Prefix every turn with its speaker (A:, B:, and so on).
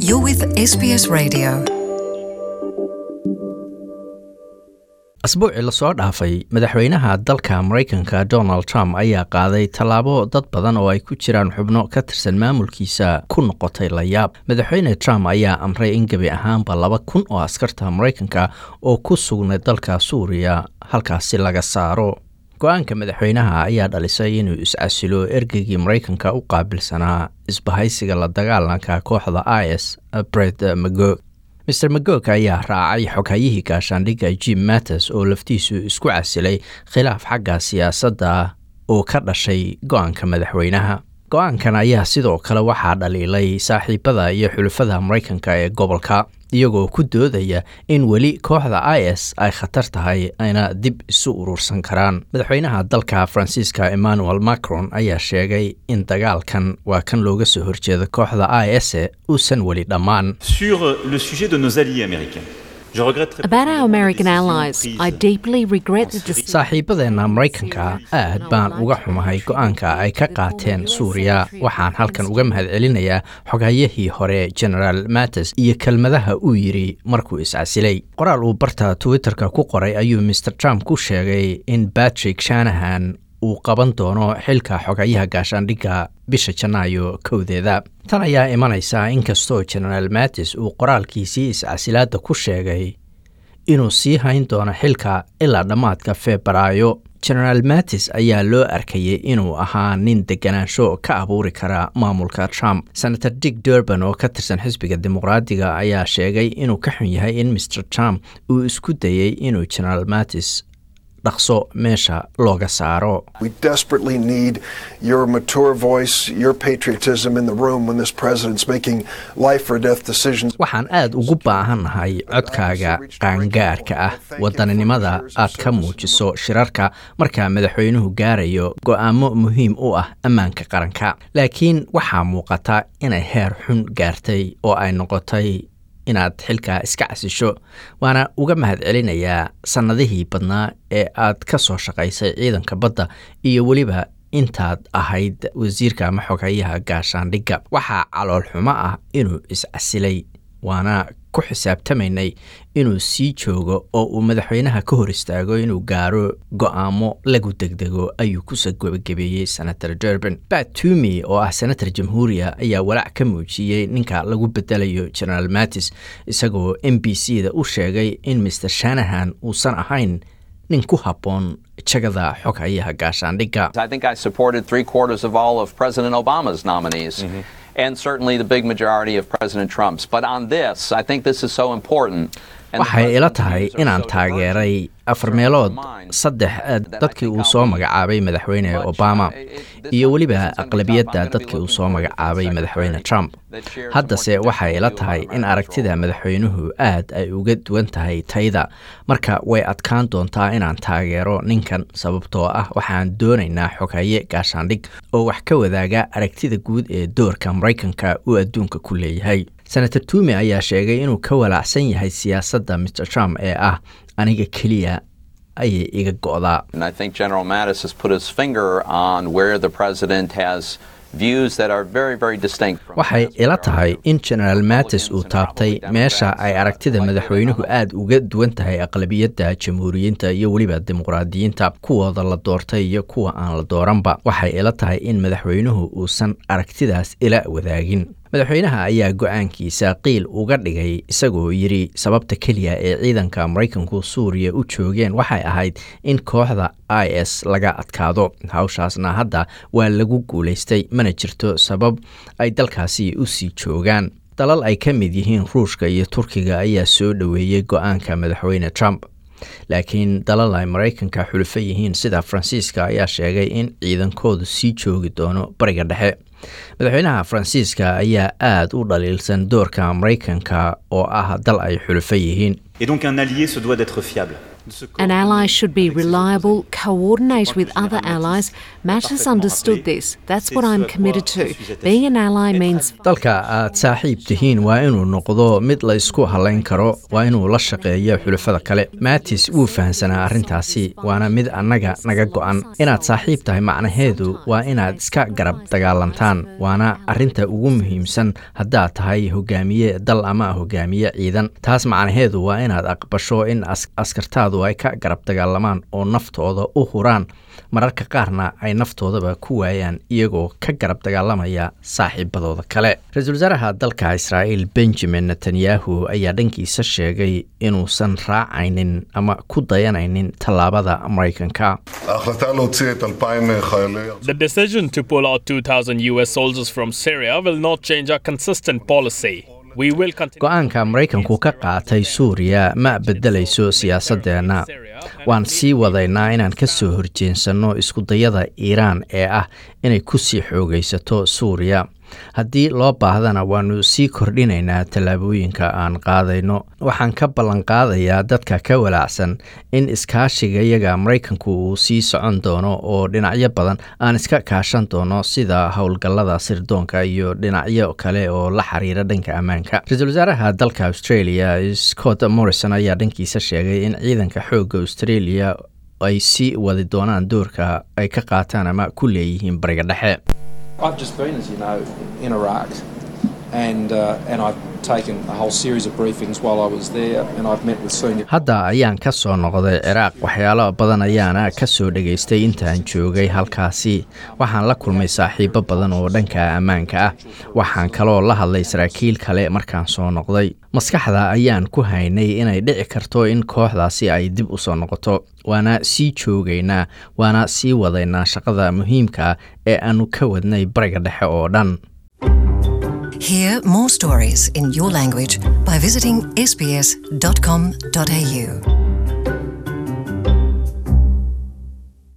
A: You're with SBS Radio.
B: asbuucii lasoo dhaafay madaxweynaha dalka maraykanka donald trump ayaa qaaday tallaabo dad badan oo ay ku jiraan xubno ka tirsan maamulkiisa ku noqotay layaab madaxweyne trump ayaa amray in gebi ahaanba laba kun oo askarta maraykanka oo ku sugnay dalka suuriya halkaasi laga saaro go-aanka madaxweynaha ayaa dhalisay inuu is-casilo ergeygii maraykanka u qaabilsanaa isbahaysiga la dagaalanka kooxda is bred mago maer magog ayaa raacay xoghayihii gaashaandhigga jim mattis oo laftiisu isku casilay khilaaf xagga siyaasadda oo ka dhashay go-aanka madaxweynaha go-aankan ayaa sidoo kale waxaa dhaliilay saaxiibada iyo xulafada maraykanka ee gobolka iyagoo ku doodaya in weli kooxda is ay khatar tahay ayna dib isu urursan karaan madaxweynaha dalka faransiiska emmanuel macron ayaa sheegay in dagaalkan waa kan looga soo horjeeda kooxda is uusan weli dhammaan
C: Sur le sujet de nos alliés américains, je regrette très
D: About our
C: profondément
D: American
C: la décision
D: allies,
C: prise
D: I deeply regret the decision.
B: saaxiibadeenna maraykanka aad baan uga xumahay go-aanka ay ka qaateen suuriya waxaan halkan uga mahadcelinayaa xogayahii hore genaraal mattis iyo kelmadaha uu yidhi markuu is-casilay qoraal uu barta twitterka ku qoray ayuu maer trump ku sheegay in batrick shanahan uu qaban doono xilka xogayaha gaashaandhigga bisha janaayo kowdeeda tan ayaa imanaysa inkastoo genaraal mattis uu qoraalkiisii is-casilaadda ku sheegay inuu sii hayn doono xilka ilaa dhammaadka febraayo genaraal mattis ayaa loo arkayay inuu ahaa nin deganaansho ka abuuri kara maamulka trump senator dick durban oo ka tirsan xisbiga dimuqraadiga ayaa sheegay inuu ka xun yahay in mr trump uu isku dayey inuu genaraal mattis dhaqso meesha looga saaro
E: We desperately need your mature voice, your patriotism in the room when this president's making life or death decisions.
B: waxaan aad ugu baahannahay codkaaga qaangaarka ah wadaninimada aad ka muujiso shirarka marka madaxweynuhu gaarayo go'aamo muhiim u ah ammaanka qaranka laakiin waxaa muuqata inay heer xun gaartay oo ay noqotay inaad xilkaa iska casisho waana uga mahadcelinayaa sannadihii badnaa ee aad ka soo shaqaysay ciidanka badda iyo weliba intaad ahayd wasiirka ama xogayaha gaashaandhigga waxaa calool xumo ah inuu is-casilay waana ku xisaabtamaynay inuu sii joogo oo uu madaxweynaha ka hor istaago inuu gaaro go'aamo lagu degdego ayuu kusoo gebagabeeyey senator durban bat tumi oo ah senator jamhuuriya ayaa walaac ka muujiyey ninka lagu bedelayo genaraal mattis isagoo m b c da u sheegay in mr shanahan uusan ahayn nin ku habboon jagada xoghayaha gaashaandhigga
F: I think I supported three quarters of all of President Obama's nominees. And certainly the big majority of President Trump's. But on this, I think this is so important. And the
B: waxay ila
F: presidency
B: tahay
F: views are
B: inaan
F: so
B: taageeray
F: divergent
B: afar
F: in
B: meelood
F: my mind
B: saddex eh,
F: that I
B: dadkii
F: think
B: uu
F: I'll
B: soo
F: be
B: magacaabay madaxweyne
F: much,
B: obama
F: uh, it- this
B: iyo
F: one-
B: weliba
F: this is gonna be
B: aqlabiyadda
F: tough. I'm gonna be
B: dadkii uu
F: looking
B: soo
F: forward to the
B: magacaabay madaxweyne
F: secretary
B: trump
F: that shares a
B: haddase
F: more
B: waxay ila
F: traditional
B: tahay
F: view of
B: in
F: America's
B: aragtida
F: role.
B: madaxweynuhu aad ay uga duwan tahay tayda marka way adkaan doontaa inaan taageero ninkan sababtoo ah waxaan doonaynaa xoghaye gaashaandhig oo wax ka wadaaga aragtida guud ee doorka maraykanka uu adduunka ku leeyahay senator tumi ayaa sheegay inuu ka walaacsan yahay siyaasadda mr trump ee ah aniga keliya ayay iga go'daa
F: And I think General Mattis has put his finger on where the president has views that are very, very distinct from
B: waxay
F: his
B: ila
F: majority
B: tahay
F: of
B: in genaraal mattis uu
F: Republicans and
B: taabtay
F: probably
B: meesha
F: Democrats,
B: ay
F: uh,
B: aragtida
F: likely
B: madaxweynuhu
F: not.
B: aad uga duwan tahay aqlabiyadda jamhuuriyiinta iyo weliba dimuqraadiyiinta kuwooda la doortay iyo kuwa aan la dooranba waxay ila tahay in madaxweynuhu uusan aragtidaas ila wadaagin madaxweynaha ayaa go-aankiisa qiil uga dhigay isagoo yidhi sababta keliya ee ciidanka maraykanku suuriya u joogeen waxay ahayd in kooxda is laga adkaado hawshaasna hadda waa lagu guulaystay mana jirto sabab ay dalkaasi u sii joogaan dalal ay ka mid yihiin ruushka iyo turkiga ayaa soo dhoweeyey go-aanka madaxweyne trump laakiin dalal ay maraykanka xulufo yihiin sida faransiiska ayaa sheegay in ciidankoodu sii joogi doono bariga dhexe madaxweynaha faransiiska ayaa aad u dhaliilsan doorka maraykanka oo ah dal ay xulufo yihiin
C: Et donc un allié se doit d'être fiable.
D: An ally should be reliable, coordinate with other allies. Matt has understood this. That's what I'm committed to. Being an ally means
B: dalka aad saaxiib tihiin waa inuu noqdo mid la isku halayn karo waa inuu la shaqeeyo xulafada kale maatis wuu fahamsanaa arrintaasi waana mid annaga naga go'an inaad saaxiib tahay macnaheedu waa inaad iska garab dagaalantaan waana arrinta ugu muhiimsan haddaad tahay hogaamiye dal ama hogaamiye ciidan taas macnaheedu waa inaad aqbasho in askartaadu ay ka garab dagaalamaan oo naftooda u huraan mararka qaarna ay naftoodaba ku waayaan iyagoo ka garab dagaalamaya saaxiibadooda kale ra-iisul wasaaraha dalka israa'iil benjamin netanyahu ayaa dhankiisa sheegay inuusan raacaynin ama ku dayanaynin tallaabada maraykanka
G: The decision to pull out 2,000 US soldiers from Syria will not change our consistent policy.
B: go-aanka maraykanku ka qaatay suuriya ma beddelayso siyaasadeenna waan sii wadaynaa inaan ka soo horjeensanno iskudayada iiraan ee ah inay ku sii xoogaysato suuriya haddii loo baahdana waannu sii kordhinaynaa tallaabooyinka aan qaadayno waxaan ka ballanqaadayaa dadka ka walaacsan in iskaashigayaga maraykanku uu sii socon doono oo dhinacyo badan aan iska kaashan doono sida howlgallada sirdoonka iyo dhinacyo kale oo la xiriira dhanka ammaanka ra-iisul wasaaraha dalka australia scott morrison ayaa dhankiisa sheegay in ciidanka xoogga australia ay sii wadi doonaan doorka ay ka qaataan ama ku leeyihiin bariga dhexe
H: I've just been, as you know, in Iraq, and uh, and I've taken a whole series of briefings while I was there, and I've met with senior.
B: hadda ayaan ka soo noqday ciraaq waxyaalo badan ayaana ka soo dhegaystay intaan joogay halkaasi waxaan la kulmay saaxiibo badan oo dhanka ammaanka ah waxaan kaloo la hadlay saraakiil kale markaan soo noqday maskaxda ayaan ku haynay inay dhici karto in kooxdaasi ay dib u soo noqoto waana sii joogaynaa waana sii wadaynaa shaqada muhiimka ee aannu ka wadnay bariga dhexe oo dhan
A: Hear more stories in your language by visiting sbs.com.au.